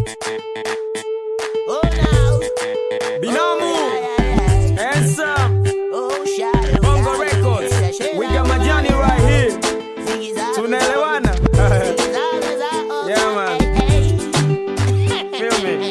Oh, now. Binamu, handsome, Oh, shadow. Bongo Records. We got Majani right here. Tunaelewana? Yeah, man. Feel me?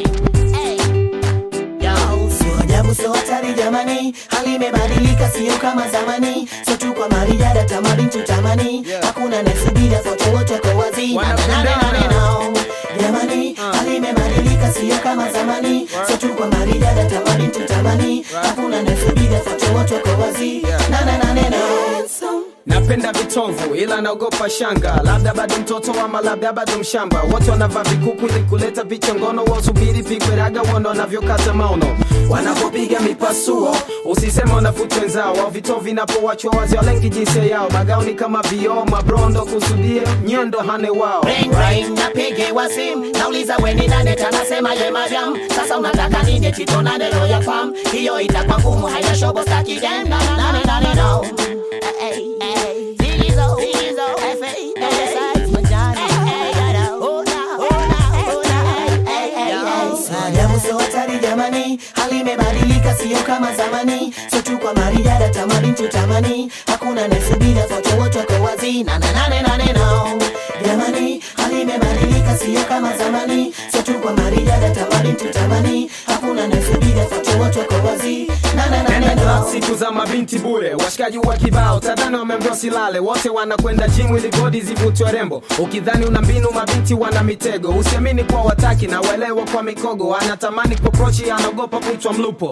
Sio ajabu, sio hatari jamani, hali imebadilika, sio kama zamani. Sio tu kwa marijada, tamani tutamani, Yeah. hakuna nasubira, zote wote kwa wazi. Na- na- na- na- na- na- na. Jamani, hali imebadilika, sio kama zamani. Sio tu kwa marijada, tamani tutamani, hakuna nasubira, zote wote kwa wazi. Yeah. Na- na- na- na- na. napenda vitovu ila naogopa shanga labda bado mtoto ama labda bado mshamba wote wanavaa vikuku ili kuleta vichongono wasubiri pigwe raga uondo wanavyokata maono wanapopiga mipasuo usisema wanafuta wenzao au vitovu vinapowachwa wazi walengi jinsia yao magauni kama vioo mabrondo kusudia nyendo hane wao Ring ring napigiwa simu nauliza weni nane tanasema ye madam sasa unataka nini chitonane roya fam hiyo itakuwa ngumu haina shobo staki game na nane nane no Hey, hey, Ziggy-zo, Ziggy-zo, F.A., F.S.I., Majani, oh, now, oh, now, oh, now, hey, hey, hey. Sio ajabu, sio hatari jamani, hali imebadilika, sio kama zamani. Sio tu kwa marijada, tamani tutamani, hakuna nasubira, zote wote kwa wazi. Na na nane nane no. Jamani, hali imebadilika, sio kama zamani. Sio tu kwa marijada, tamani tutamani, hakuna nasubira, zote wote kwa wazi. Na na nane Nenda club no. siku za mabinti bure, washikaji wa kibao tadhani wameambiwa silale, wote wanakwenda gym ili bodi zivutwe rembo. Ukidhani una mbinu, mabinti wana mitego. Usiamini kwa wataki na uelewa kwa mikogo, anatamani kuprochi, anaogopa kuitwa mlupo.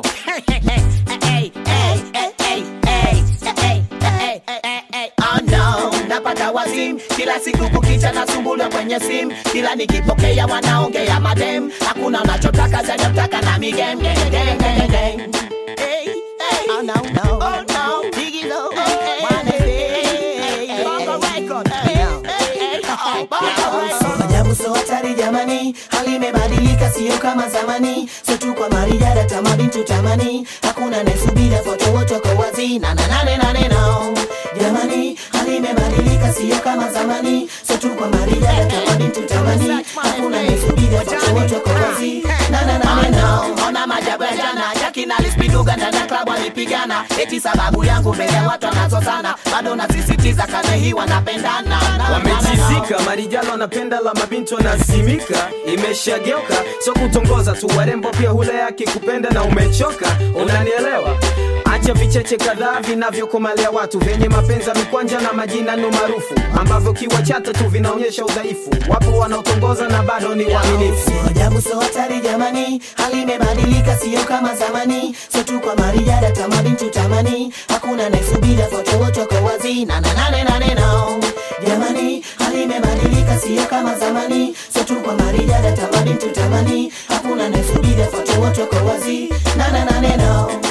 Oh no, napata wazimu kila siku kukicha nasumbuliwa kwenye simu kila nikipokea wanaongea madem hakuna unachotaka zaidi ya kutaka na migem gang, gang, gang, gang. Hey, hey. Oh no, no. Oh no. Digital. Hey, hey. Hey, Bongo record. Hey, hey, hey. Oh, Bongo record. Ajabu sio hatari jamani, hali imebadilika, sio kama zamani. Sio tu kwa marijada, tamani tutamani, hakuna nasubira, foto wote kwa wazi. Na na nane nane no. Jamani, hali imebadilika, sio kama zamani. Sio tu kwa marijada, tamani tutamani, hakuna nasubira, foto wote kwa wazi. Na na nane no. Ona majabu ya jana, Jackie na Liz Biduga ndani ya klabu walipigana, eti sababu yangu mbele ya watu wanazozana, bado nasisitiza kaze hii wanapendana. Na- na- na- na- Wamejizika, marijalo wanapenda la mabinti wanazimika, imeshageuka sio kutongoza tu, warembo pia hule akikupenda na umechoka, unanielewa? Acha vicheche kadhaa vinavyokomalia watu vyenye mapenzi ya mikwanja na majina no maarufu ambavyo kiwachata tu vinaonyesha udhaifu. Wapo wanaotongoza na bado ni waaminifu. Sio ajabu, sio hatari jamani, hali imebadilika, sio kama zamani. Sio tu kwa marijada, tamani tutamani, hakuna nasubira, foto wote kwa wazi. Na na nane nane no. Jamani, hali imebadilika, sio kama zamani. Sio tu kwa marijada, tamani tutamani, hakuna nasubira, foto wote kwa wazi. Na na nane no.